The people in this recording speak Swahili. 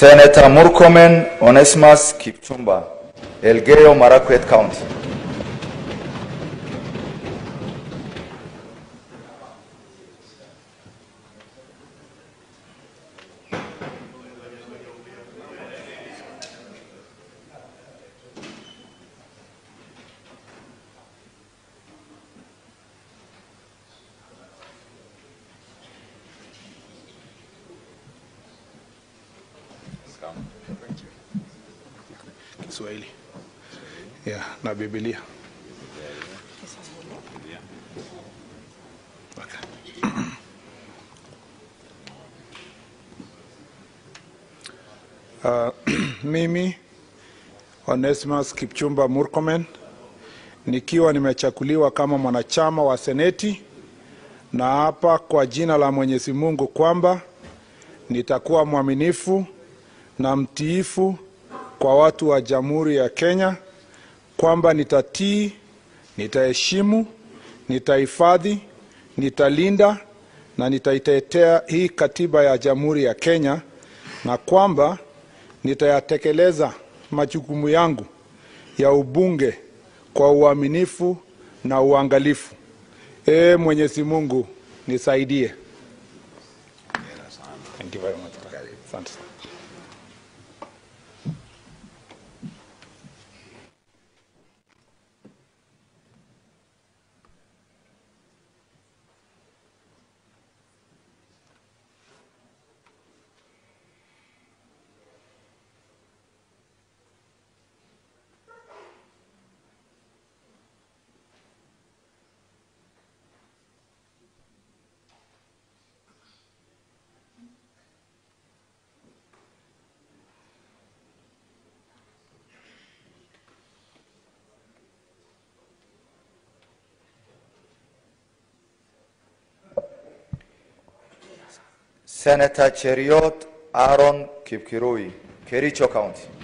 Senator Murkomen Onesimus Kipchumba, Elgeyo Marakwet County. Kiswahili yeah, na Biblia. Okay. Uh, mimi Onesimus Kipchumba Murkomen nikiwa nimechakuliwa kama mwanachama wa Seneti na hapa kwa jina la Mwenyezi Mungu kwamba nitakuwa mwaminifu na mtiifu kwa watu wa Jamhuri ya Kenya, kwamba nitatii, nitaheshimu, nitahifadhi, nitalinda na nitaitetea hii katiba ya Jamhuri ya Kenya, na kwamba nitayatekeleza majukumu yangu ya ubunge kwa uaminifu na uangalifu. Ee Mwenyezi Mungu nisaidie. Thank you very much. Asante sana. Senator Cheriot Aaron Kipkirui, Kericho County.